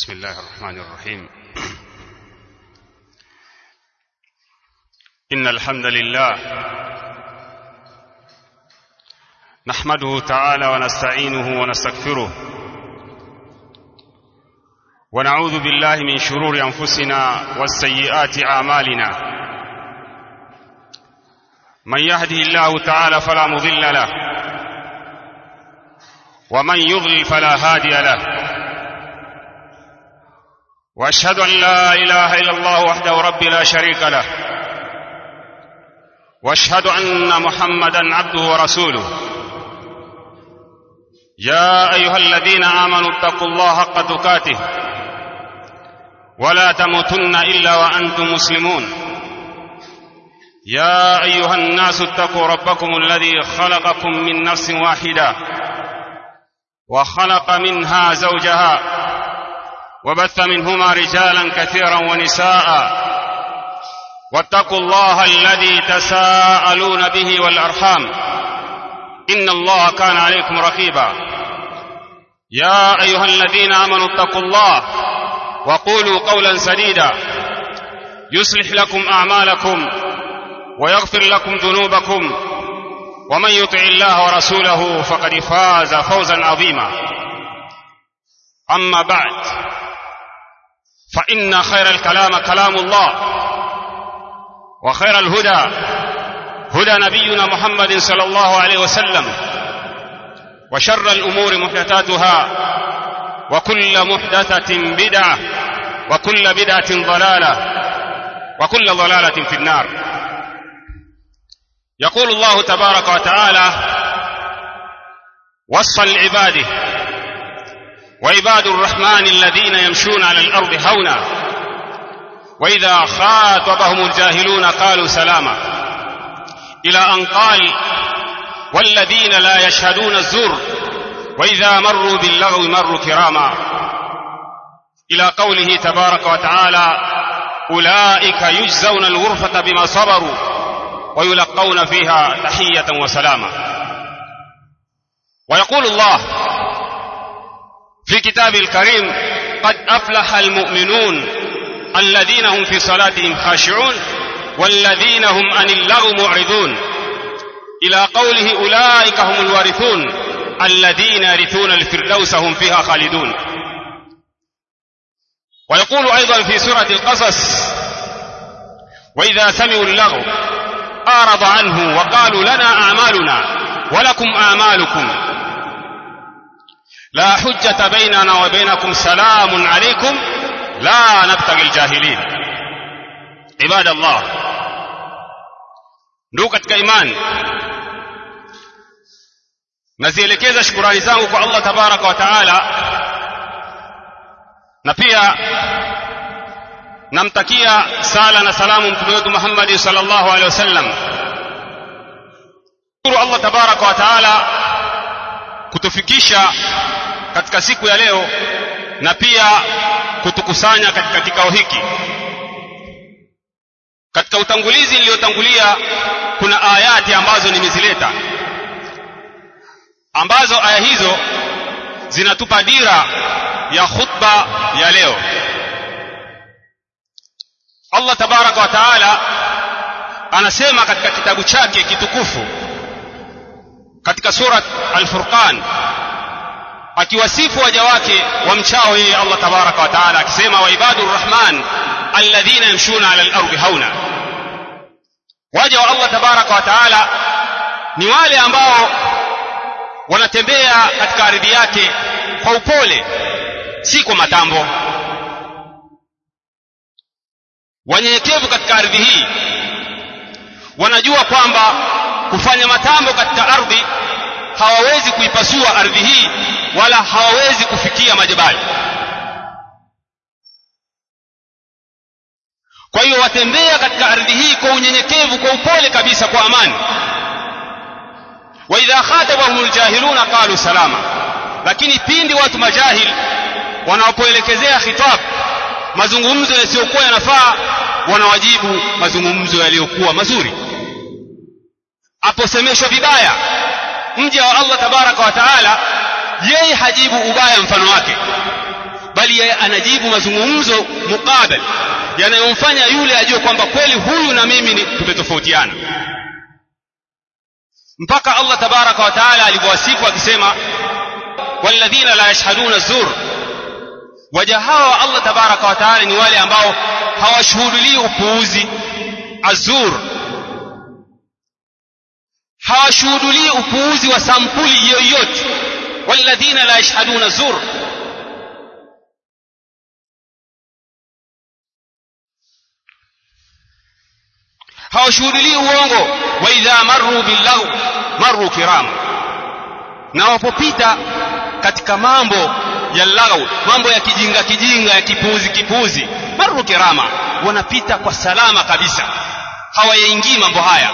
بسم الله الرحمن الرحيم إن الحمد لله نحمده تعالى ونستعينه ونستغفره ونعوذ بالله من شرور أنفسنا والسيئات أعمالنا من يهده الله تعالى فلا مضل له ومن يضلل فلا هادي له واشهد ان لا اله الا الله وحده رب لا شريك له واشهد ان محمدا عبده ورسوله يا ايها الذين امنوا اتقوا الله حق تقاته ولا تموتن الا وانتم مسلمون يا ايها الناس اتقوا ربكم الذي خلقكم من نفس واحده وخلق منها زوجها وبث منهما رجالا كثيرا ونساء واتقوا الله الذي تساءلون به والارحام ان الله كان عليكم رقيبا يا ايها الذين امنوا اتقوا الله وقولوا قولا سديدا يصلح لكم اعمالكم ويغفر لكم ذنوبكم ومن يطع الله ورسوله فقد فاز فوزا عظيما اما بعد فإن خير الكلام كلام الله وخير الهدى هدى نبينا محمد صلى الله عليه وسلم وشر الأمور محدثاتها وكل محدثة بدعة وكل بدعة ضلالة وكل ضلالة في النار يقول الله تبارك وتعالى وصفا لعباده وعباد الرحمن الذين يمشون على الارض هونا واذا خاطبهم الجاهلون قالوا سلاما الى ان قال والذين لا يشهدون الزور واذا مروا باللغو مروا كراما الى قوله تبارك وتعالى اولئك يجزون الغرفه بما صبروا ويلقون فيها تحيه وسلاما ويقول الله في كتابه الكريم قد افلح المؤمنون الذين هم في صلاتهم خاشعون والذين هم عن اللغو معرضون الى قوله اولئك هم الوارثون الذين يرثون الفردوس هم فيها خالدون ويقول ايضا في سوره القصص واذا سمعوا اللغو اعرض عنه وقالوا لنا اعمالنا ولكم اعمالكم لا حجة بيننا وبينكم سلام عليكم لا نبتغي الجاهلين عباد الله ndugu katika imani nazielekeza shukurani zangu kwa allah tabaraka wa taala na pia namtakia sala na salamu mtume wetu muhammadi sal llahu alehi wasallam shukuru allah tabaraka wa taala kutufikisha katika siku ya leo na pia kutukusanya katika kikao hiki katika utangulizi niliyotangulia kuna ayati ambazo nimezileta ambazo aya hizo zinatupa dira ya khutba ya leo Allah tabaraka wa taala anasema katika kitabu chake kitukufu katika surat al-Furqan akiwasifu waja wake wamchao yeye Allah tabaraka wa taala akisema wa ibadur rahman alladhina yamshuna ala al-ardi hauna waja wa Allah tabaraka wa taala ni wale ambao wanatembea katika ardhi yake kwa upole si kwa matambo wanyenyekevu katika ardhi hii wanajua kwamba kufanya matambo katika ardhi hawawezi kuipasua ardhi hii wala hawawezi kufikia majabali kwa hiyo watembea katika ardhi hii kwa unyenyekevu kwa upole kabisa kwa amani wa idha khatabahum aljahiluna qalu salama lakini pindi watu majahil wanapoelekezea khitab mazungumzo yasiyokuwa yanafaa wanawajibu mazungumzo yaliyokuwa mazuri aposemeshwa vibaya mja wa Allah tabaraka wa taala yeye hajibu ubaya mfano wake bali bali yeye anajibu mazungumzo mukabal yanayomfanya yule ajue kwamba kweli huyu na mimi ni tumetofautiana mpaka Allah tabaraka wa taala alivyowasifu akisema walladhina la yashhaduna zur waja hawa wa Allah tabaraka wa taala ni wale ambao hawashuhudilii upuuzi azur hawashuhudilii upuuzi wa sampuli yoyote walladhina la yashhaduna zur hawashuhudilii uongo wa idha marru billahu marru kirama na wapopita katika mambo ya laghau mambo ya kijinga kijinga ya kipuuzi kipuuzi marru kirama wanapita kwa salama kabisa hawayaingii mambo haya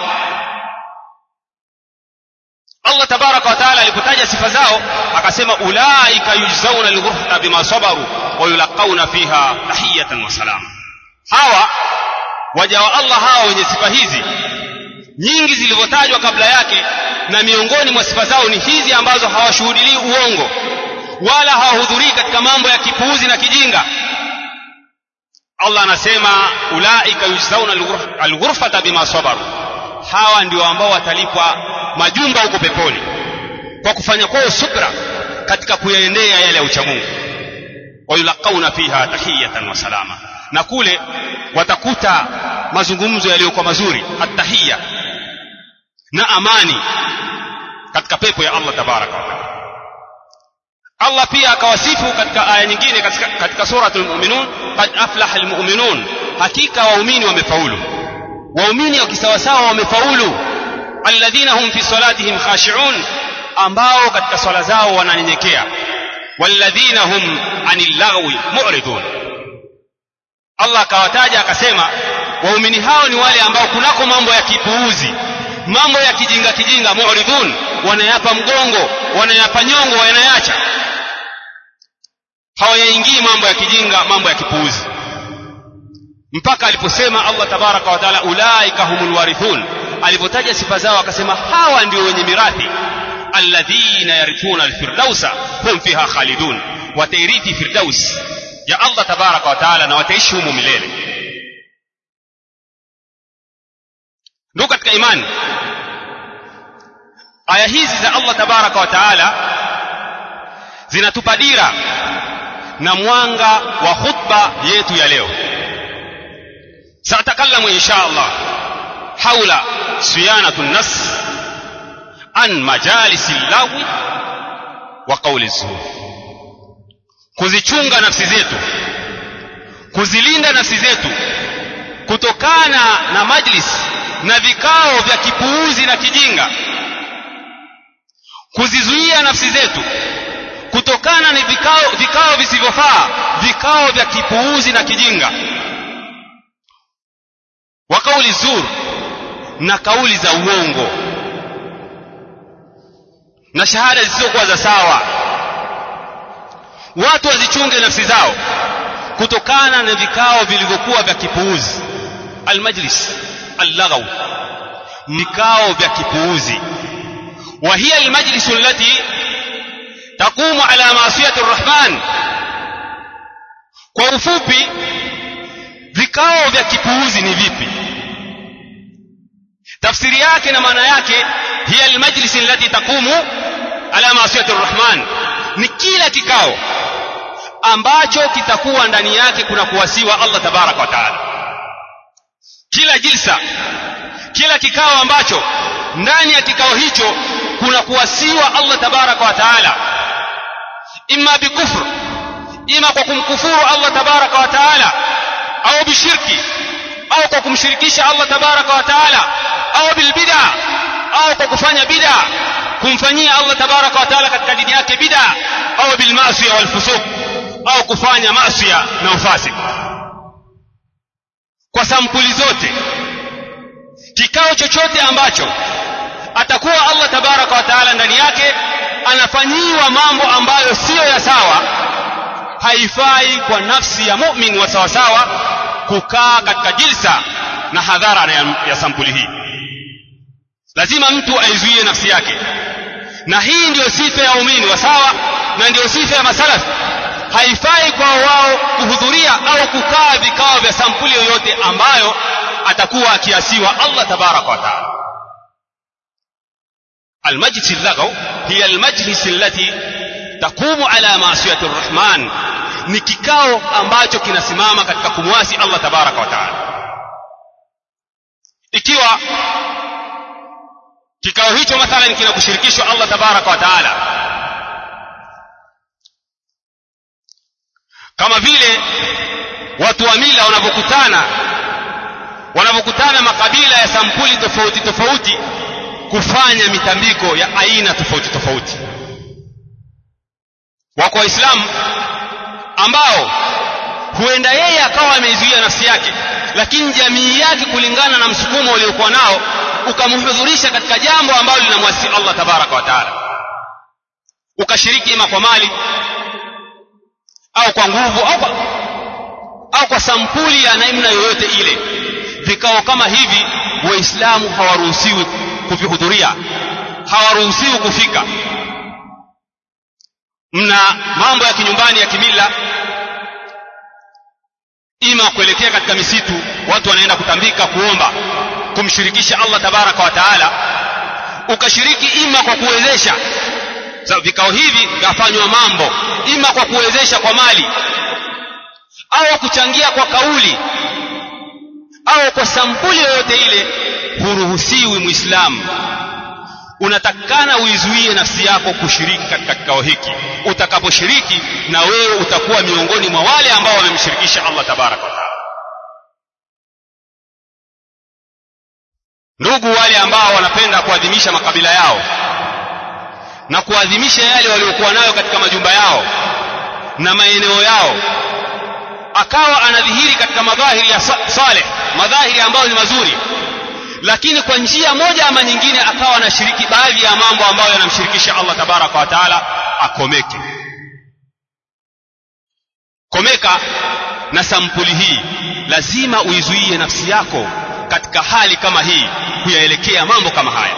Allah tabaraka wa taala alipotaja sifa zao akasema ulaika yujzauna alghurfata bima sabaru wa yulaqauna fiha tahiyatan wa salama hawa waja wa Allah hawa wenye sifa hizi nyingi zilivyotajwa kabla yake na miongoni mwa sifa zao ni hizi ambazo hawashuhudilii uongo wala hawahudhurii katika mambo ya kipuuzi na kijinga Allah anasema ulaika yujzauna alghurfata bima sabaru hawa ndio ambao watalipwa majumba huko peponi kwa kufanya kwao subra katika kuyaendea yale ya uchamungu wayulaqauna fiha tahiyatan wa salama na kule watakuta mazungumzo yaliyokuwa mazuri attahiya na amani katika pepo ya Allah tabaraka wa taala Allah pia akawasifu katika aya nyingine katika, katika suratul mu'minun qad aflaha almu'minun hakika waumini wamefaulu waumini wakisawasawa wamefaulu alladhina hum fi salatihim khashi'un ambao katika swala zao wananyenyekea walladhina hum anil lagwi mu'ridun Allah akawataja akasema waumini hao ni wale ambao kunako mambo ya kipuuzi mambo ya kijinga kijinga mu'ridun wanayapa mgongo wanayapa nyongo wanayacha hawayaingii mambo ya kijinga mambo ya kipuuzi mpaka aliposema Allah tabaraka wa taala ulaika humul warithun alipotaja sifa zao akasema hawa ndio wenye mirathi alladhina yarithuna alfirdausa hum fiha khalidun watairithi firdaus ya Allah tabaraka wa taala na wataishi humo milele ndugu katika imani aya hizi za Allah tabaraka wa taala zinatupa dira na mwanga wa khutba yetu ya leo سأتكلم إن شاء الله حول صيانة النفس عن مجالس اللغو وقول الزور kuzichunga nafsi zetu kuzilinda nafsi zetu kutokana na majlis na vikao vya kipuuzi na kijinga kuzizuia nafsi zetu kutokana na vikao, vikao visivyofaa vikao vya kipuuzi na kijinga wa kauli zur na kauli za uongo na shahada zisizokuwa za sawa watu wazichunge nafsi zao kutokana na vikao vilivyokuwa vya kipuuzi almajlis allaghaw vikao vya kipuuzi wa hiya almajlis allati taqumu ala maasiyati arrahman kwa ufupi vikao vya kipuuzi ni vipi tafsiri yake na maana yake hiya almajlis allati taqumu ala maasiyati arrahman ni kila kikao ambacho kitakuwa ndani yake kuna kuwasiwa Allah tabaraka wa taala kila jilsa kila kikao ambacho ndani ya kikao hicho kuna kuwasiwa Allah tabaraka wa taala imma bikufr ima kwa kumkufuru Allah tabaraka wa taala au bishirki au kwa kumshirikisha Allah tabaraka wa taala au bilbid'a au kwa kufanya bid'a kumfanyia Allah tabaraka wa taala katika dini yake bid'a au bilmasiya walfusuq au kufanya maasiya na ufasik kwa sampuli zote kikao chochote ambacho atakuwa Allah tabaraka wa taala ndani yake anafanyiwa mambo ambayo siyo ya sawa haifai kwa nafsi ya mu'min wa sawa sawa kukaa katika jilsa na hadhara ya, ya sampuli hii lazima mtu aizuie nafsi yake na hii ndiyo sifa ya waumini wa sawa na ndiyo sifa ya masalafi haifai kwa wao kuhudhuria au kukaa vikao vya sampuli yoyote ambayo atakuwa akiasiwa Allah tabaraka wa taala المجلس اللغو هي المجلس التي تقوم على معصية الرحمن ni kikao ambacho kinasimama katika kumwasi Allah tabaraka wa taala ikiwa kikao hicho mathalan kinakushirikishwa Allah tabaraka wa taala kama vile watu wa mila wanavyokutana wanavyokutana makabila ya sampuli tofauti tofauti kufanya mitambiko ya aina tofauti tofauti wako waislamu ambao huenda yeye akawa ameizuia nafsi yake lakini jamii yake kulingana na msukumo uliokuwa nao ukamhudhurisha katika jambo ambalo linamwasi Allah tabaraka wa taala ukashiriki ima kwa mali au kwa nguvu au kwa, au kwa sampuli ya namna yoyote ile vikao kama hivi waislamu hawaruhusiwi kuvihudhuria hawaruhusiwi kufika mna mambo ya kinyumbani ya kimila ima kuelekea katika misitu watu wanaenda kutambika kuomba kumshirikisha Allah tabaraka wa taala ukashiriki ima kwa kuwezesha so, vikao hivi vyafanywa mambo ima kwa kuwezesha kwa mali au kuchangia kwa kauli au kwa sampuli yoyote ile huruhusiwi muislamu unatakana uizuie nafsi yako kushiriki katika kikao hiki utakaposhiriki na wewe utakuwa miongoni mwa wale ambao wamemshirikisha Allah tabaraka wa taala ndugu wale ambao wanapenda kuadhimisha makabila yao na kuadhimisha yale waliokuwa nayo katika majumba yao na maeneo yao akawa anadhihiri katika madhahiri ya saleh madhahiri ambayo ni mazuri lakini kwa njia moja ama nyingine akawa anashiriki baadhi ya mambo ambayo yanamshirikisha Allah tabaraka wa taala akomeke komeka na sampuli hii lazima uizuie nafsi yako katika hali kama hii kuyaelekea mambo kama haya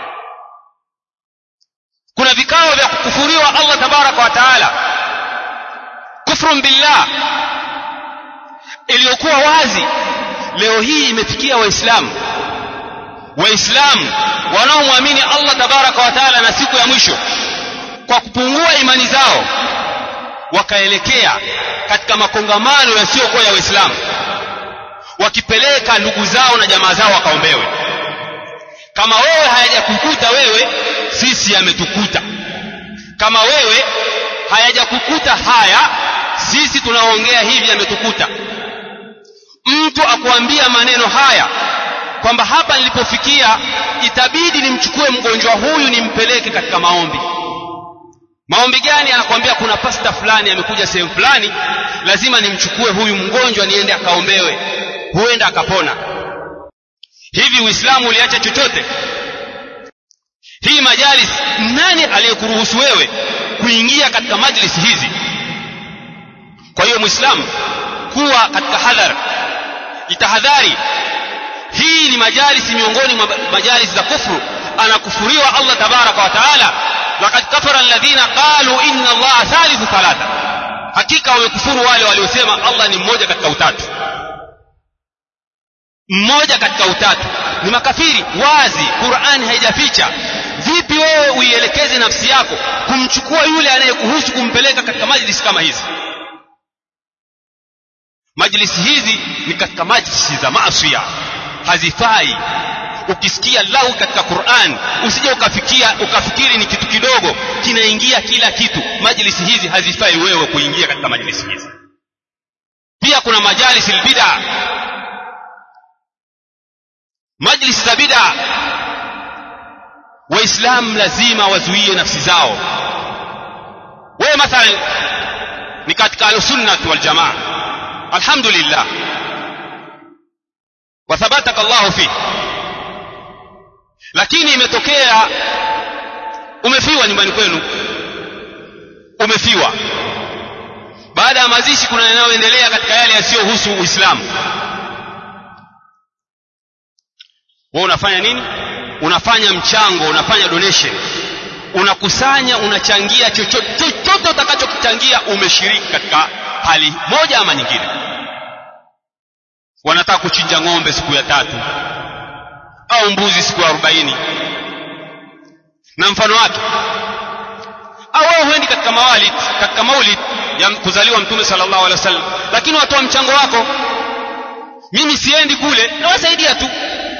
kuna vikao vya kukufuriwa Allah tabaraka wa taala kufrun billah iliyokuwa wazi leo hii imefikia waislamu waislamu wanaomwamini Allah tabaraka wa taala na siku ya mwisho kwa kupungua imani zao wakaelekea katika makongamano yasiyokuwa ya waislamu wakipeleka ndugu zao na jamaa zao wakaombewe kama wewe hayajakukuta wewe sisi yametukuta kama wewe hayajakukuta haya sisi tunaongea hivi yametukuta mtu akuambia maneno haya kwamba hapa nilipofikia itabidi nimchukue mgonjwa huyu nimpeleke katika maombi maombi gani anakuambia kuna pasta fulani amekuja sehemu fulani lazima nimchukue huyu mgonjwa niende akaombewe huenda akapona hivi uislamu uliacha chochote hii majalis nani aliyekuruhusu wewe kuingia katika majlis hizi kwa hiyo muislamu kuwa katika hadhar itahadhari hii ni majalisi miongoni mwa majalisi za kufru anakufuriwa Allah tabaraka wa taala laqad kafara alladhina qalu inna Allah thalithu thalatha hakika wamekufuru wale waliosema Allah ni mmoja katika utatu mmoja katika utatu ni makafiri wazi Qur'ani haijaficha vipi wewe uielekeze nafsi yako kumchukua yule anayekuhusu kumpeleka katika majlisi kama hizi majlisi hizi ni katika majlisi za maasiya hazifai ukisikia lau katika Qur'an usije ukafikia ukafikiri ni kitu kidogo kinaingia kila kitu majlisi hizi hazifai wewe kuingia katika majlisi hizi pia kuna majalisi bid'a majlisi za bid'a waislamu lazima wazuie nafsi zao wewe mathalan ni katika al-sunnah wal jamaa alhamdulillah wathabataka Allahu fi lakini imetokea umefiwa nyumbani kwenu umefiwa baada ya mazishi kuna yanayoendelea katika yale yasiyohusu Uislamu wewe unafanya nini unafanya mchango unafanya donation unakusanya unachangia chochote chochote utakachokichangia umeshiriki katika hali moja ama nyingine wanataka kuchinja ng'ombe siku ya tatu au mbuzi siku ya arobaini na mfano wake au wewe huendi katika mawalid katika maulid ya kuzaliwa mtume sallallahu alaihi wasallam lakini watoa mchango wako mimi siendi kule nawasaidia tu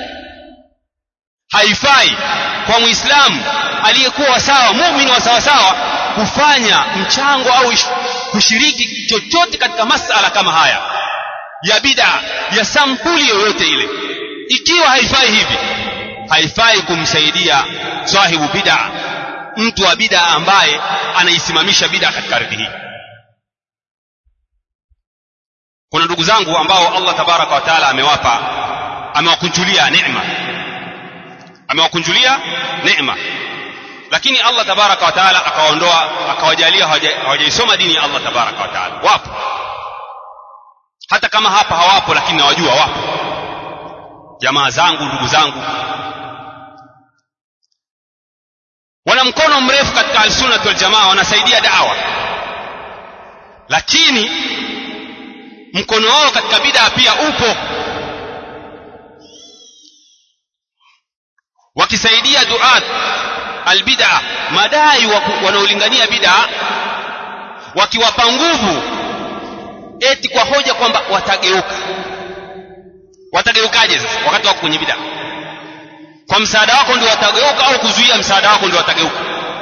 haifai kwa muislamu aliyekuwa sawa muumini wa sawasawa kufanya mchango au kushiriki chochote katika masala kama haya ya bid'a ya sampuli yoyote ile ikiwa haifai hivi haifai kumsaidia sahibu bid'a mtu wa bid'a ambaye anaisimamisha bid'a katika ardhi hii kuna ndugu zangu ambao Allah tabaraka wa taala amewapa amewakunjulia neema amewakunjulia neema lakini Allah tabaraka wa taala akawaondoa akawajalia hawajaisoma dini ya Allah tabaraka wa taala wapo hata kama hapa hawapo lakini nawajua wapo jamaa zangu ndugu zangu wana mkono mrefu katika alsunnat waljamaa wanasaidia dawa lakini mkono wao katika bid'a pia upo wakisaidia duat albid'a madai wanaolingania bid'a wakiwapa nguvu eti kwa hoja kwamba watageuka watageukaje sasa wakati wako kwenye bid'a kwa msaada wako ndio watageuka au kuzuia msaada wako ndio watageuka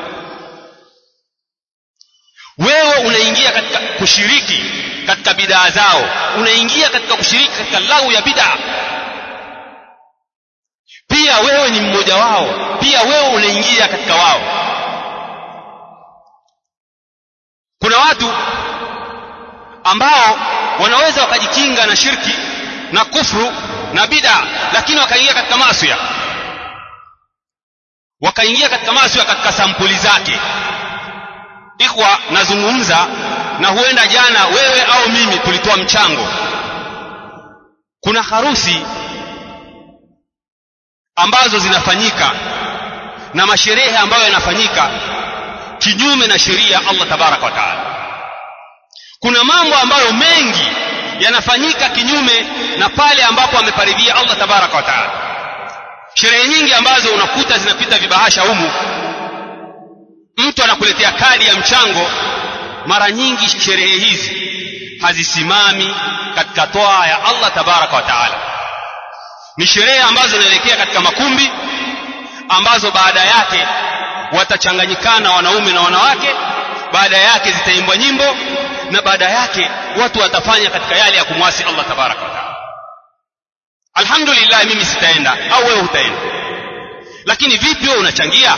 wewe unaingia katika kushiriki katika bid'a zao unaingia katika kushiriki katika lau ya bid'a pia wewe ni mmoja wao pia wewe unaingia katika wao kuna watu ambao wanaweza wakajikinga na shirki na kufru na bid'a lakini wakaingia katika maasi wakaingia katika maasi katika sampuli zake ikhwa nazungumza na huenda jana wewe au mimi tulitoa mchango kuna harusi ambazo zinafanyika na masherehe ambayo yanafanyika kinyume na sheria Allah tabaraka wa taala kuna mambo ambayo mengi yanafanyika kinyume na pale ambapo ameparidhia Allah tabaraka wa taala sherehe nyingi ambazo unakuta zinapita vibahasha humu mtu anakuletea kadi ya mchango mara nyingi sherehe hizi hazisimami katika toa ya Allah tabaraka wa taala ni sherehe ambazo zinaelekea katika makumbi ambazo baada yake watachanganyikana wanaume na wanawake baada yake zitaimbwa nyimbo na baada yake watu watafanya katika yale ya kumwasi Allah tabaraka wa taala alhamdulillah mimi sitaenda au wewe utaenda lakini vipi wewe unachangia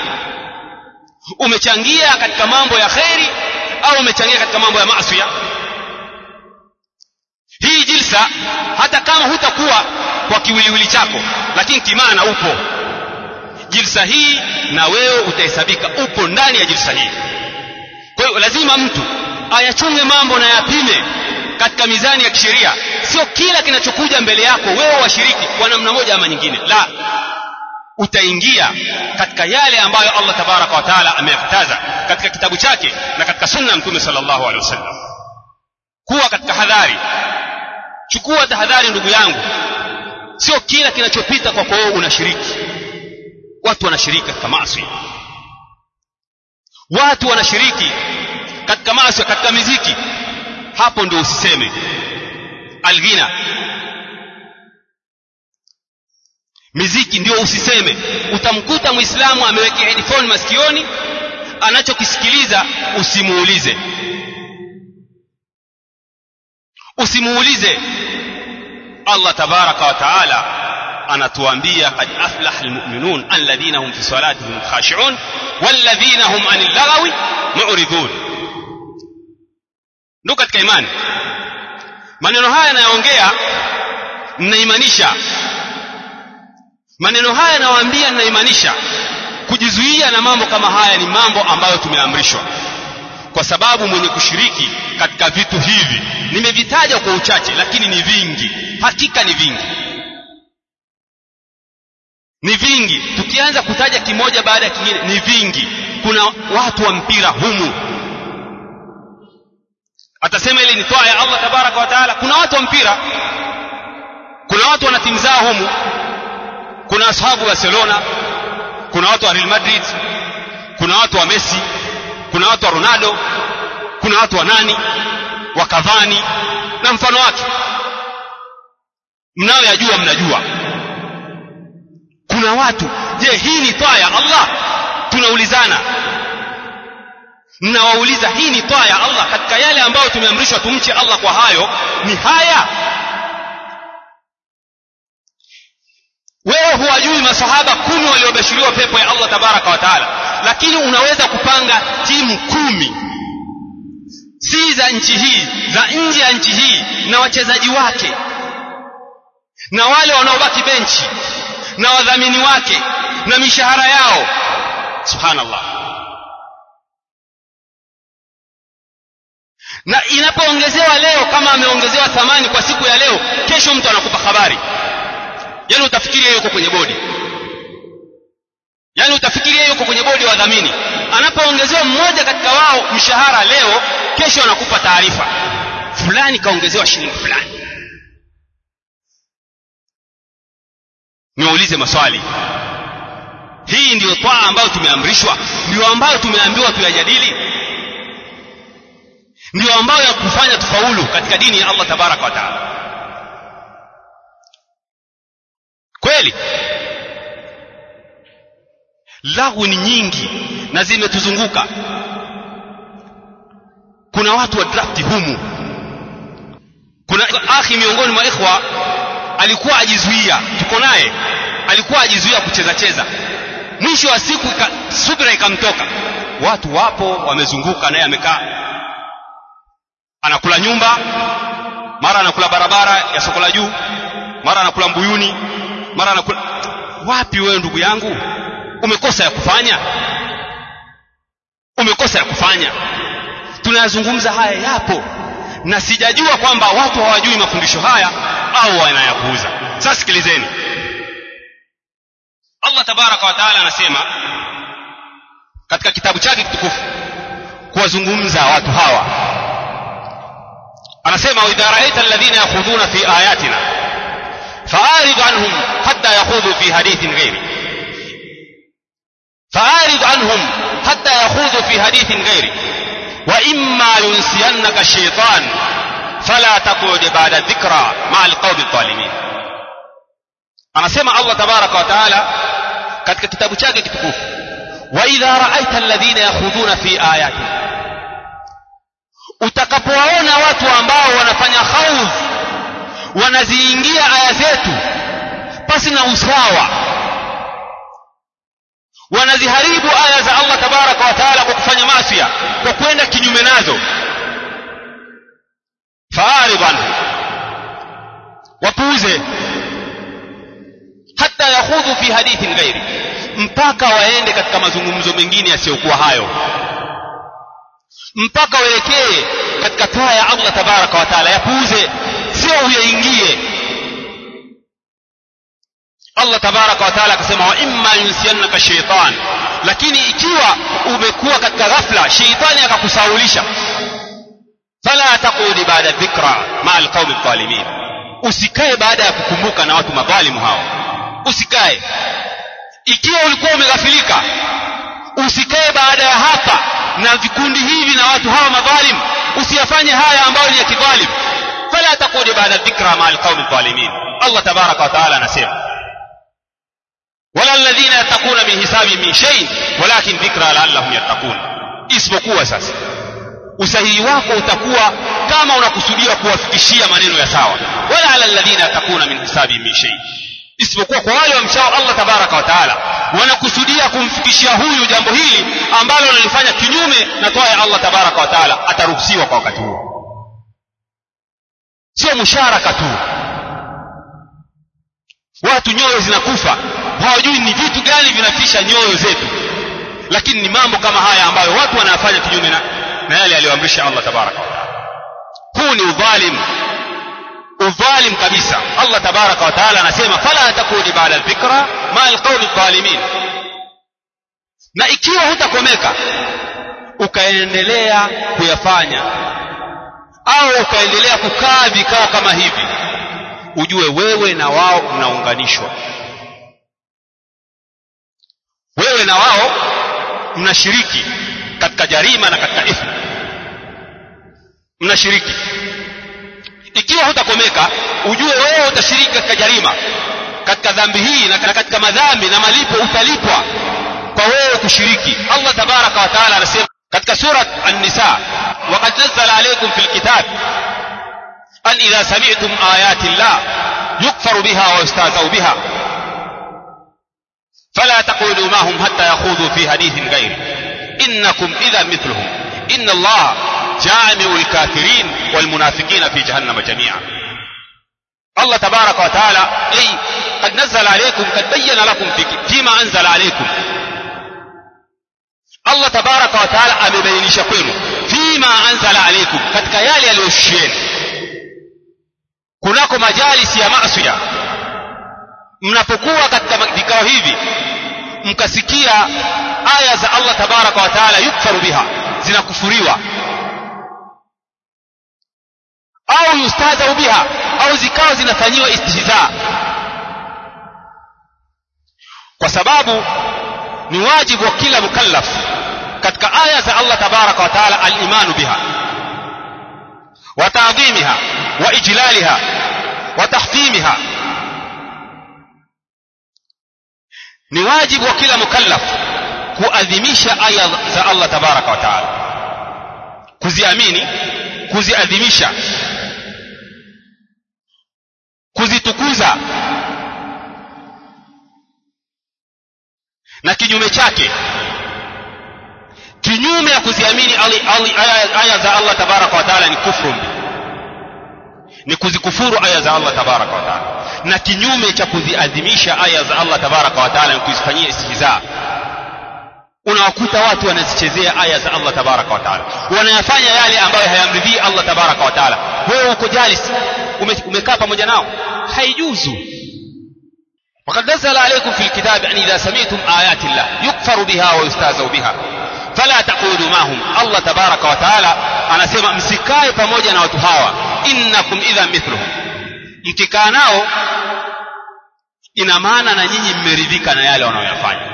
umechangia katika mambo ya kheri au umechangia katika mambo ya maasi hii jilsa hata kama hutakuwa kwa kiwiliwili chako lakini kimaana upo jilsa hii na wewe utahesabika upo ndani ya jilsa hii kwa hiyo lazima mtu ayachunge mambo na yapime katika mizani ya kisheria sio kila kinachokuja mbele yako wewe washiriki kwa namna moja ama nyingine la utaingia katika yale ambayo Allah tabaraka wa taala ameyakataza katika kitabu chake na katika sunna ya mtume sallallahu alaihi wasallam kuwa katika hadhari chukua tahadhari ndugu yangu sio kila kinachopita kwako wewe unashiriki watu wanashiriki katika maasi watu wanashiriki katika maasi katika miziki hapo ndio usiseme alghina miziki ndio usiseme utamkuta muislamu ameweka headphone masikioni anachokisikiliza usimuulize usimuulize Allah tabaraka wa taala anatuambia qad aflaha almu'minun alladhina hum fi salatihim khashi'un walladhina hum 'anil lagwi mu'ridun ndio katika imani maneno haya nayaongea ninaimanisha maneno haya nawaambia ninaimanisha kujizuia na mambo kama haya ni mambo ambayo tumeamrishwa kwa sababu mwenye kushiriki katika vitu hivi nimevitaja kwa uchache lakini ni vingi hakika ni vingi ni vingi tukianza kutaja kimoja baada ya kingine ni vingi kuna watu wa mpira humu atasema ile ni toa ya Allah tabaraka wa taala kuna watu wa mpira kuna watu wana timu zao humu kuna ashabu Barcelona kuna watu wa Real Madrid kuna watu wa Messi kuna watu wa Ronaldo kuna watu wa nani wa Cavani na mfano wake mnayoyajua mnajua kuna watu je hii ni toa ya Allah tunaulizana mnawauliza hii ni toa ya Allah katika yale ambayo tumeamrishwa tumche Allah kwa hayo ni haya wewe huwajui masahaba kumi waliobashiriwa pepo ya Allah tabaraka wa taala lakini unaweza kupanga timu kumi si za nchi hii za nje ya nchi hii na wachezaji wake na wale wanaobaki benchi na wadhamini wake na mishahara yao subhanallah na inapoongezewa leo kama ameongezewa thamani kwa siku ya leo kesho mtu anakupa habari yaani utafikiria yuko kwenye bodi yaani utafikiria yuko kwenye bodi ya wadhamini anapoongezewa mmoja katika wao mshahara leo kesho anakupa taarifa fulani kaongezewa shilingi fulani niwaulize maswali hii ndiyo twaa ambayo tumeamrishwa ndiyo ambayo tumeambiwa tuyajadili ndiyo ambayo ya kufanya tufaulu katika dini ya Allah tabaraka wa taala kweli lahu ni nyingi na zimetuzunguka kuna watu wa drafti humu kuna akhi miongoni mwa ikhwa alikuwa ajizuia tuko naye alikuwa ajizuia kucheza cheza mwisho wa siku ika, subira ikamtoka watu wapo wamezunguka naye amekaa anakula nyumba mara anakula barabara ya soko la juu mara anakula mbuyuni mara anakula wapi wewe ndugu yangu umekosa ya kufanya umekosa ya kufanya tunayazungumza haya yapo na sijajua kwamba watu hawajui mafundisho haya au wanayapuuza sasa sikilizeni Allah tabaraka wa taala anasema katika kitabu chake kitukufu kuwazungumza watu hawa anasema idha raaita alladhina yakhudhuna fi ayatina fa'arid anhum hatta yakhudhu fi hadithin ghairi fa'arid anhum hatta yakhudhu fi hadithin ghairi wa imma yunsiyannaka ash-shaytan fala taqud ba'da dhikra ma'a al-qawmi adh-dhalimin anasema Allah tabaraka wa taala katika kitabu chake kitukufu wa idha raaita alladhina yakhudhuna fi ayatina utakapowaona watu ambao wanafanya khaudh wanaziingia aya zetu pasi na usawa wanaziharibu aya za Allah tabaraka wa taala kwa kufanya masia kwa kwenda kinyume nazo faarid anhu wapuuze hata yakhudhu fi hadithin ghairi mpaka waende katika mazungumzo mengine yasiyokuwa hayo mpaka waelekee katika taa ya Allah tabaraka wa taala yapuuze sio uyaingie Allah tabaraka wa taala akasema wa imma yunsiyannaka shaytan lakini ikiwa umekuwa katika ghafla sheitani akakusaulisha fala taqudi baada dhikra ma alqaumi dhalimin usikae baada ya kukumbuka na watu madhalimu hao usikae ikiwa ulikuwa umeghafilika usikae baada ya hapa na vikundi hivi na watu hawa madhalim usiyafanye haya ambayo ni ya kidhalim fala taqudi baada dhikra ma alqaumi dhalimin Allah tabaraka wa taala anasema wala alladhina yattaquna min hisabi min shay walakin dhikra la'allahum yattaqun isipokuwa sasa usahihi wako utakuwa kama unakusudia kuwafikishia maneno ya sawa wala ala alladhina yattaquna min hisabi min shay isipokuwa kwa wale wamchao Allah tabaraka wa taala wanakusudia kumfikishia huyu jambo hili ambalo analifanya kinyume na toa ya Allah tabaraka wa taala ataruhusiwa kwa wakati huo sio musharaka tu watu nyoyo zinakufa hawajui ni vitu gani vinafisha nyoyo zetu lakini ni mambo kama haya ambayo watu wanayafanya kinyume na, na yale aliyoamrisha Allah tabaraka wa taala huu ni udhalim udhalim kabisa allah tabaraka wa taala anasema fala takuni bada dhikra ma alqaumi dhalimin na ikiwa hutakomeka ukaendelea kuyafanya au ukaendelea kukaa vikao kama hivi ujue wewe na wao mnaunganishwa wewe na wao mnashiriki katika jarima na katika ithmu mnashiriki ikiwa hutakomeka ujue wewe utashiriki katika jarima katika dhambi hii na katika madhambi na malipo utalipwa kwa wewe kushiriki allah tabaraka wa taala anasema katika surat an-nisa waqad nazzala alaykum fil kitab an idha sami'tum ayati llah yukfaru biha wa yustahzau biha فلا تقولوا معهم حتى يخوضوا في حديث غيره إنكم إذا مثلهم إن الله جامع الكافرين والمنافقين في جهنم جميعا الله تبارك وتعالى أي قد نزل عليكم قد بين لكم في فيما أنزل عليكم Allah tabaraka wa taala amebainisha kwenu fima anzala alaikum katika yale yaliyoshusheni kunako majalisi ya masia mnapokuwa katika vikao hivi mkasikia aya za Allah tabaraka wa taala yukfaru biha zinakufuriwa au yustahzau biha au zikawa zinafanyiwa istihza kwa sababu ni wajibu wa kila mukallaf katika aya za Allah tabaraka wa taala al-imanu biha wa ta'dhimiha wa ijlaliha wa tahfimiha ni wajibu wa kila mukallaf kuadhimisha aya za Allah tabaraka wa taala kuziamini kuziadhimisha kuzitukuza na kinyume chake kinyume ya kuziamini aya za Allah tabaraka wa taala ni kufru ni kuzikufuru aya za Allah tabaraka wa taala na kinyume cha kuziadhimisha aya za Allah tabaraka wa taala ni kuzifanyia istihza unawakuta watu wanazichezea aya za Allah tabaraka wa taala wanayafanya yale ambayo hayamridhii Allah tabaraka wa taala wewe uko jalis umekaa pamoja nao haijuzu وقد نزل عليكم في الكتاب أن إذا سمعتم آيات الله يكفر بها ويستهزأ بها فلا تقولوا معهم الله تبارك وتعالى anasema msikae pamoja na watu hawa innakum idha mithluhum mkikaa nao ina maana na nyinyi mmeridhika na yale wanayoyafanya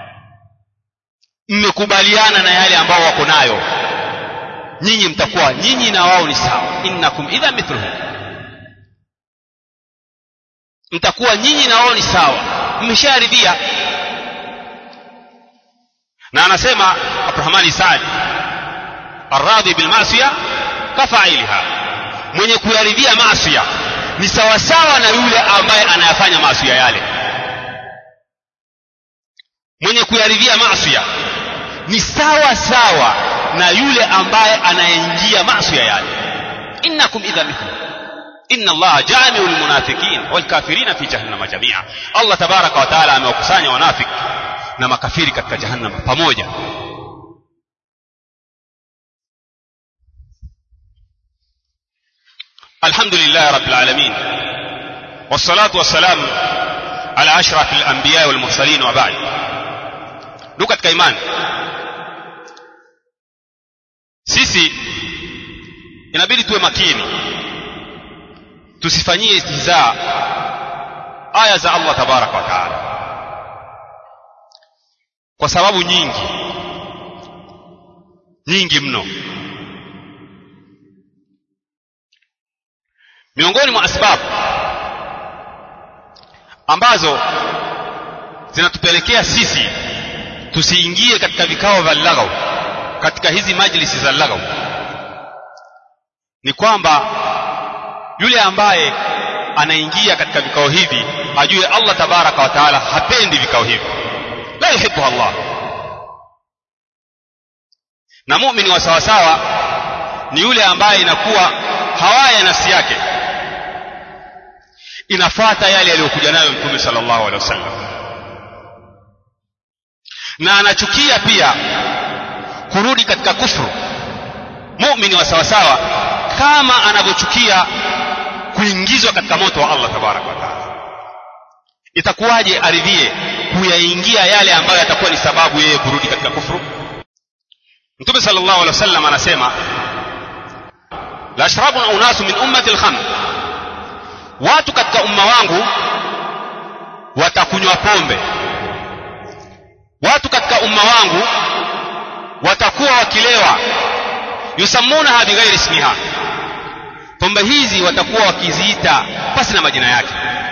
mmekubaliana na yale ambao wako nayo nyinyi mtakuwa nyinyi na wao ni sawa innakum idha mithluhum mtakuwa nyinyi na wao ni sawa mmesharidhia na anasema Abdurrahman Saad arradhi bil masiya kafailiha mwenye kuyaridhia maasiya ni sawasawa na yule ambaye anayafanya maasiya yale mwenye kuyaridhia maasiya ni sawa sawa na yule ambaye anaingia maasiya yale innakum idha mithlu inna allaha jamiu lmunafiqin walkafirina fi jahannama jamia allah tabaraka wa taala amewakusanya wanafiki na makafiri katika jahannama pamoja الحمد لله رب العالمين والصلاة والسلام على أشرف الأنبياء والمرسلين وبعد ndugu katika imani sisi inabidi tuwe makini tusifanyie istihzaa aya za Allah tabaraka wa taala kwa sababu nyingi nyingi mno miongoni mwa asbabu ambazo zinatupelekea sisi tusiingie katika vikao vya laghaw katika hizi majlisi za laghaw ni kwamba yule ambaye anaingia katika vikao hivi ajue Allah tabaraka wa taala hapendi vikao hivi la yuhibbu Allah na muumini wa sawasawa ni yule ambaye inakuwa hawaya nafsi yake inafuata yale yaliyokuja nayo mtume sallallahu alaihi wasallam na anachukia pia kurudi katika kufru muumini wa sawasawa kama anavyochukia kuingizwa katika moto wa allah tabaraka wataala itakuwaje aridhie kuyaingia yale ambayo yatakuwa ni sababu yeye kurudi katika kufru mtume sal llahu alehi wasallam anasema la yashrabuna unasu min ummati lkhamr watu katika umma wangu watakunywa pombe watu katika umma wangu watakuwa wakilewa yusammunaha bighairi ismiha pombe hizi watakuwa wakiziita pasi na majina yake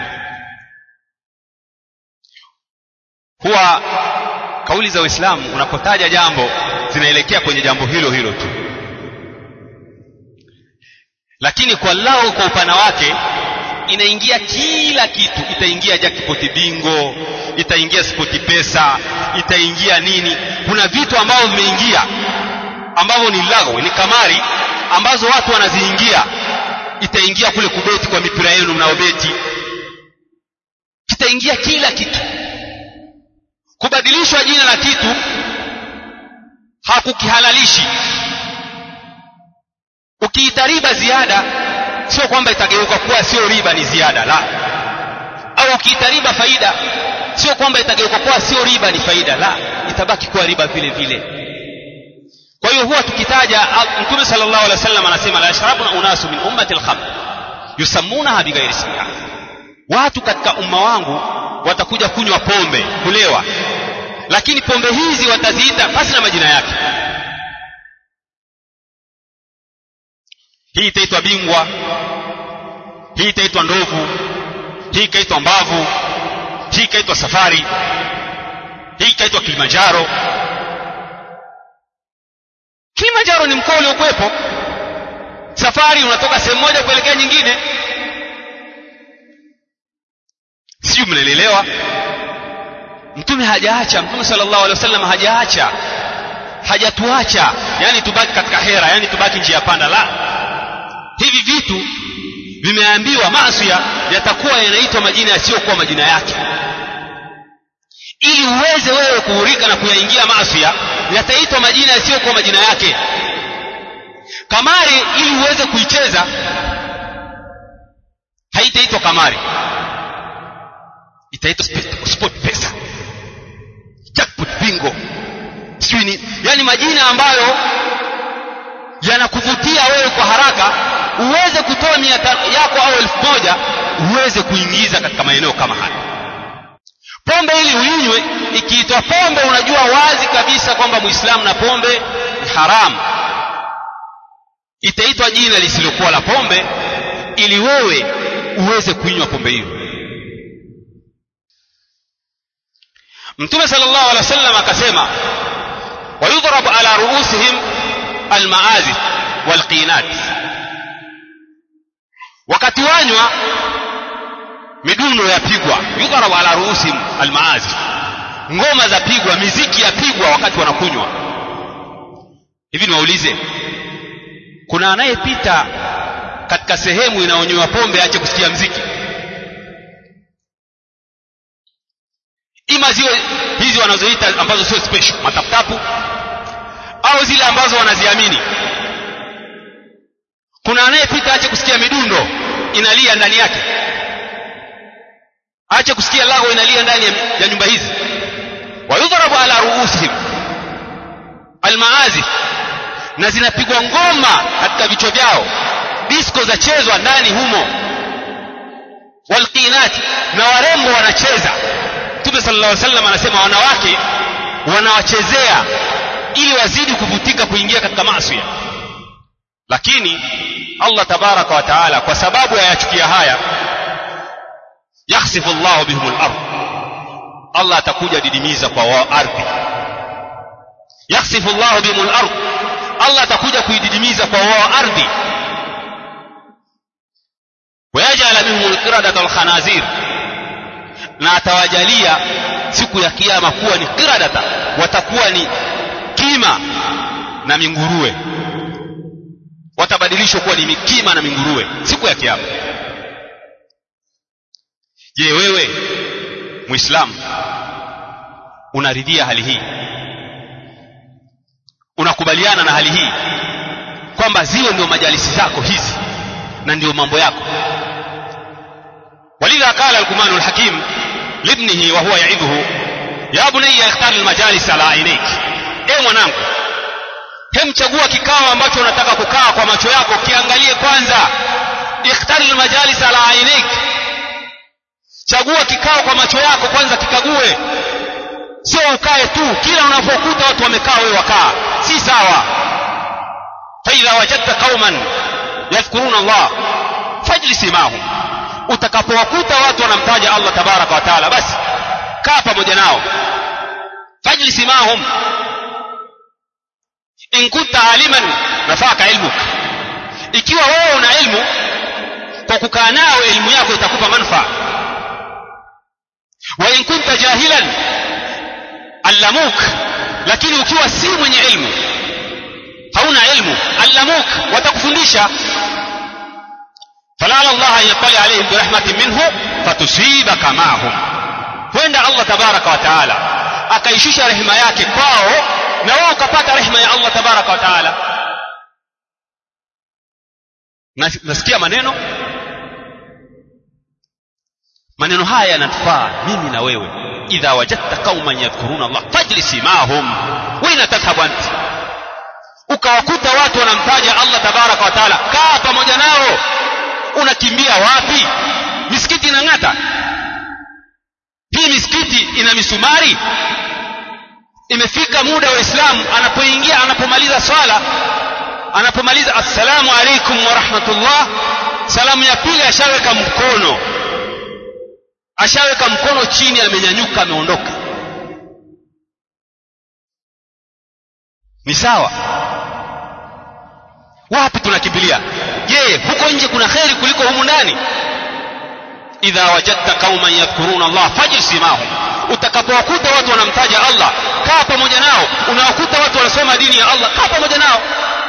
huwa kauli za uislamu unapotaja jambo zinaelekea kwenye jambo hilo hilo tu lakini kwa lao kwa upana wake inaingia kila kitu itaingia jackpot bingo itaingia spoti pesa itaingia nini kuna vitu ambavyo vimeingia ambavyo ni lago ni kamari ambazo watu wanaziingia itaingia kule kubeti kwa mipira yenu mnaobeti kitaingia kila kitu kubadilishwa jina la kitu hakukihalalishi ukiita riba ziada sio kwamba itageuka kuwa sio riba ni ziada la au ukiita riba faida sio kwamba itageuka kuwa sio riba ni faida la itabaki kuwa riba vile vile kwa hiyo huwa tukitaja mtume sallallahu alaihi wasallam anasema la yashrabuna unasu min ummati alkhamr yusammunaha bighairi ismiha watu katika umma wangu watakuja kunywa pombe kulewa lakini pombe hizi wataziita basi na majina yake hii itaitwa bingwa hii itaitwa ndovu hii ikaitwa mbavu hii ikaitwa safari hii ikaitwa kilimanjaro kilimanjaro ni mkoa uliokuwepo safari unatoka sehemu moja kuelekea nyingine sijui mnaelewa mtume hajaacha mtume sallallahu alaihi wasallam hajaacha hajatuacha yani tubaki katika hera yani tubaki njia panda la hivi vitu vimeambiwa masia yatakuwa yanaitwa majina yasiyokuwa majina yake ili uweze wewe kuhurika na kuyaingia masia yataitwa majina yasiyokuwa majina yake kamari ili uweze kuicheza haitaitwa kamari itaitwa sport pesa jackpot bingo sijui ni yani majina ambayo yanakuvutia wewe kwa haraka uweze kutoa mia yako au elfu moja uweze kuingiza katika maeneo kama haya pombe ili uinywe ikiitwa pombe unajua wazi kabisa kwamba muislamu na pombe ni haramu itaitwa jina lisilokuwa la pombe ili wewe uweze kuinywa pombe hiyo mtume sallallahu alaihi wasallam akasema wayudhrabu ala ruusihim almaazif walqinat wakati wanywa midundo yapigwa yudhrabu ala ruusihim almaazif ngoma za pigwa miziki yapigwa wakati wanakunywa hivi niwaulize kuna anayepita katika sehemu inaonywa pombe ache kusikia mziki ima ziwe hizi wanazoita ambazo sio special mataputapu au zile ambazo wanaziamini kuna anayepita ache kusikia midundo inalia ndani yake ache kusikia lago inalia ndani ya nyumba hizi wayudhrabu ala ruusihim almaazif na zinapigwa ngoma katika vichwa vyao disko zachezwa ndani humo walqinati na warembo wanacheza mtume sallallahu alaihi wasallam anasema wanawake wanawachezea ili wazidi kuvutika kuingia katika maasi lakini Allah tabaraka wa taala kwa sababu yayachukia haya yakhsifu Allahu bihimul ardh Allah atakuja didimiza kwa wao ardhi yakhsifu Allahu bihimul ardh Allah atakuja kuididimiza kwa wao ardhi wayajala minhum alqiradata walkhanazir na atawajalia siku ya kiyama kuwa ni qiradata watakuwa ni kima na minguruwe watabadilishwa kuwa ni mikima na minguruwe siku ya kiyama je wewe muislamu unaridhia hali hii unakubaliana na hali hii kwamba ziwe ndio majalisi zako hizi na ndio mambo yako ولذا قال القمان الحكيم لابنه وهو يعظه يا بني اختار المجالس على عينيك ايه mwanangu hem chagua kikao ambacho unataka kukaa kwa macho yako kiangalie kwanza ikhtar almajalis ala ainik chagua kikao kwa macho yako kwanza kikague sio ukae tu kila unapokuta watu wamekaa wewe wakaa si sawa faidha wajadta qauman yadhkuruna Allah fajlis mahum utakapowakuta watu wanamtaja Allah tabaraka wa taala basi kaa pamoja nao fajlis mahum in kunta aliman nafaka ilmuk ikiwa wewe una ilmu kwa kukaa nao elimu yako itakupa manufaa wa in kunta jahilan allamuk lakini ukiwa si mwenye ilmu hauna ilmu allamuk watakufundisha falala Allah an yatali alaihim birahmatin minhu fatusibaka mahum huenda Allah tabaraka wa taala akaishusha rehema yake kwao na wewe ukapata rehema ya Allah tabaraka wa taala nasikia maneno maneno haya yanatufaa mimi na wewe idha wajadta qauman yadhkuruna Allah fajlisi mahum waina tadhhabu ant ukawakuta watu wanamtaja Allah tabaraka wa taala kaa pamoja nao unakimbia wapi misikiti inang'ata hii misikiti ina misumari imefika muda wa Islam anapoingia anapomaliza swala anapomaliza assalamu alaikum wa rahmatullah salamu ya pili ashaweka mkono ashaweka mkono chini amenyanyuka ameondoka ni sawa wapi tunakimbilia je huko nje kuna kheri kuliko humu ndani idha wajadta qauman yadhkuruna Allah fajlis mahum utakapowakuta watu wanamtaja Allah kaa pamoja nao unawakuta watu wanasoma dini ya Allah kaa pamoja nao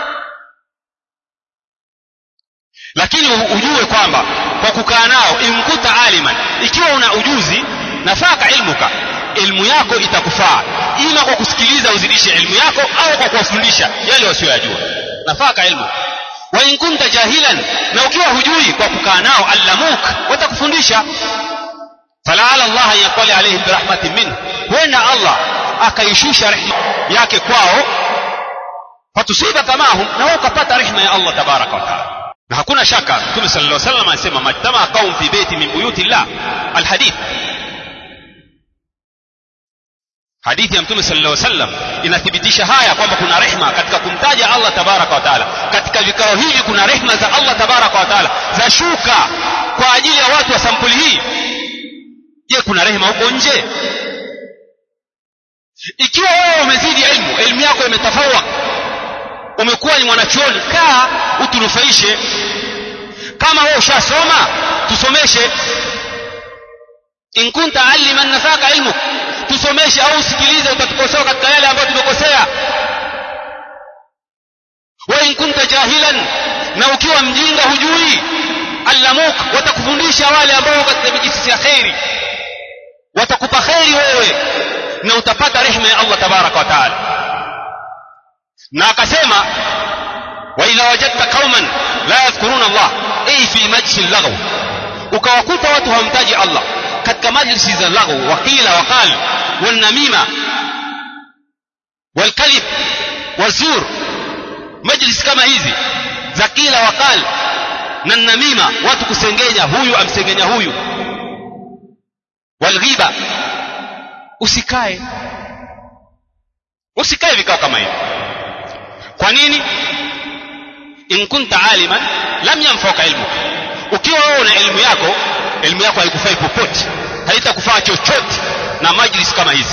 lakini ujue kwamba kwa kukaa nao imkuta aliman ikiwa una ujuzi nafaka ilmuka ilmu yako itakufaa ima kwa kusikiliza uzidishe ilmu yako au kwa kuwafundisha yale wasiyoyajua nafaka ilmu wa in kunta jahilan na ukiwa hujui kwa kukaa nao allamuk watakufundisha falaala Allah an yaqali alaihim birahmatin minhu huenda Allah akaishusha rehma yake kwao fatusibaka mahum na wewe ukapata rehma ya Allah tabaraka wa taala na hakuna shaka mtume sallallahu alaihi wasallam anasema majtamaa qaum fi baiti min buyuti llah alhadith hadithi ya mtume sallallahu alaihi wasallam inathibitisha haya kwamba kuna rehma katika kumtaja Allah tabaraka wa taala katika vikao hivi kuna rehma za Allah tabaraka wa taala za shuka kwa ajili ya watu wa sampuli hii je kuna rehema huko nje ikiwa wewe umezidi elimu elimu yako imetafawak umekuwa ni mwanachuoni kaa utunufaishe kama wewe ushasoma tusomeshe in kunta aliman nafaka ilmu tusomeshe au usikilize utatukosoa katika yale ambayo tumekosea wa in kunta jahilan na ukiwa mjinga hujui allamuk watakufundisha wale ambao katika mijisi ya kheri watakupa kheri wewe na utapata rehema ya Allah tabaraka wa taala na akasema wa idha wajadta qauman la yadhkuruna Allah ay fi majlis al-lagw ukawakuta watu hawamtaji Allah katika majlisi za lagw waqila waqal والنميمة والكذب والزور majlis kama hizi za kila wakal na namima watu kusengenya huyu amsengenya huyu walghiba usikae usikae vikao kama hivi kwa nini in kunta aliman lam yanfauka ilmu ukiwa wewe una elimu yako elimu yako haikufai popote haitakufaa chochote na majlis kama hizi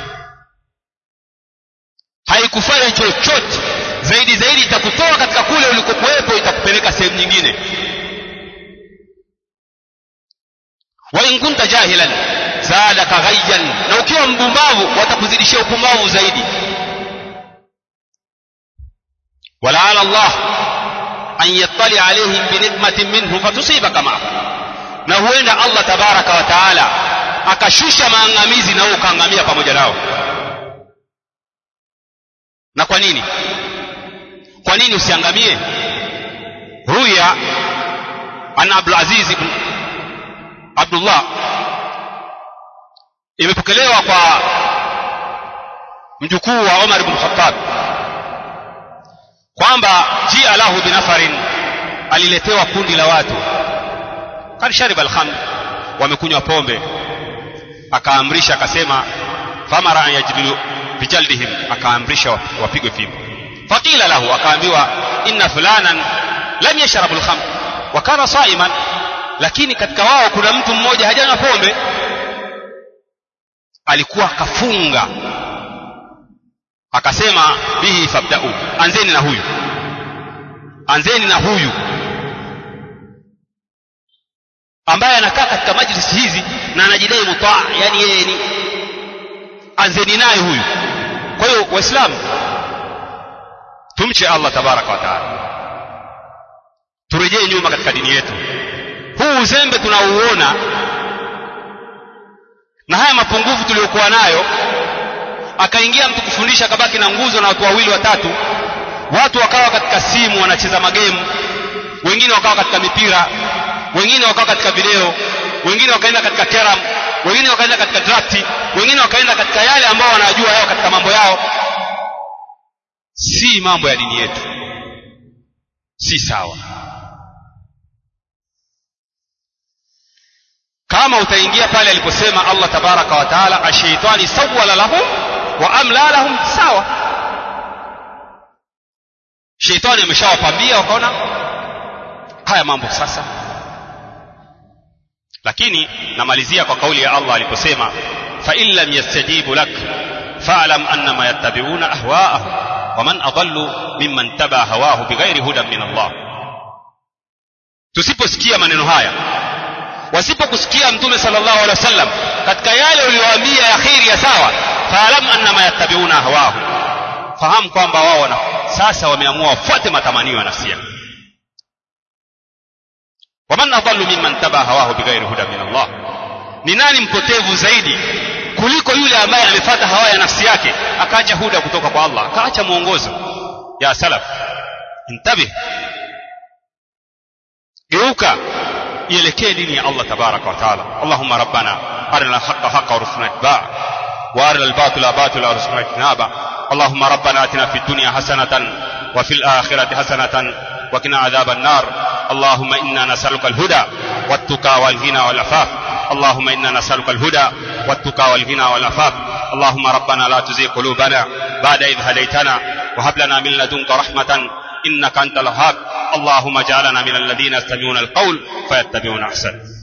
haikufai chochote zaidi zaidi itakutoa katika kule ulikokuwepo itakupeleka sehemu nyingine wa in kunta jahilan zadaka ghayyan na ukiwa mpumbavu watakuzidishia upumbavu zaidi walaala Allah an yattali alaihim binikmatin minhu fatusibaka maahu na huenda Allah tabaraka wa taala akashusha maangamizi na wewe ukaangamia pamoja nao na kwa nini kwa nini usiangamie ruya an abdul aziz ibn abdullah imepokelewa kwa mjukuu wa umar ibn khattab kwamba jia lahu binafarin aliletewa kundi la watu kad shariba alkhamr wamekunywa pombe akaamrisha akasema famara an yajlidu bijaldihim akaamrisha wapigwe fimbo faqila lahu akaambiwa inna fulanan lam yashrabu alkhamr wa kana saiman lakini katika wao kuna mtu mmoja hajanywa pombe alikuwa kafunga akasema bihi fabda'u anzeni na huyu anzeni na huyu ambaye anakaa katika majlisi hizi na anajidai mutaa yani yeye ni anzeni naye huyu kwa hiyo waislamu tumche allah tabaraka wa taala turejee nyuma katika dini yetu huu uzembe tunauona na haya mapungufu tuliyokuwa nayo akaingia mtu kufundisha akabaki na nguzo na watu wawili watatu watu wakawa katika simu wanacheza magemu wengine wakawa katika mipira wengine wakawa katika video wengine wakaenda katika keram wengine wakaenda katika drafti wengine wakaenda katika yale ambao wanajua yao katika mambo yao si mambo ya dini yetu si sawa kama utaingia pale aliposema Allah tabaraka wa taala ashaitani sawwala lahum wa amla lahum sawa sheitani ameshawapambia wakaona haya mambo sasa lakini namalizia kwa kauli ya Allah aliposema fa in lam yastajibu lak fa'lam annama yattabi'una ahwa'ahum wa man adallu mimman taba hawahu bighairi hudan min Allah tusiposikia maneno haya wasipokusikia mtume sallallahu alaihi wasallam katika yale uliyowaambia ya khiri ya sawa faalam annama yattabiuna hawahu fahamu kwamba wao wana sasa wameamua wafuate matamanio ya nafsi yao waman adallu mimman taba hawahu bighairi huda min Allah ni nani mpotevu zaidi kuliko yule ambaye amefuata hawa ya nafsi yake akaacha huda kutoka kwa Allah akaacha mwongozo ya salaf intabih geuka ielekee dini ya Allah tabaraka wa taala Allahumma rabbana arina alhaqqa haqqa warzuqna ittiba'a wa arina albatila batila warzuqna ijtinaba اللهم ربنا اتنا في الدنيا حسنة وفي الآخرة حسنة وقنا عذاب النار اللهم إنا نسألك الهدى والتقى والغنى والعفاف اللهم إنا نسألك الهدى والتقى والغنى والعفاف اللهم ربنا لا تزغ قلوبنا بعد إذ هديتنا وهب لنا من لدنك رحمة إنك أنت الوهاب اللهم اجعلنا من الذين يستمعون القول فيتبعون أحسنه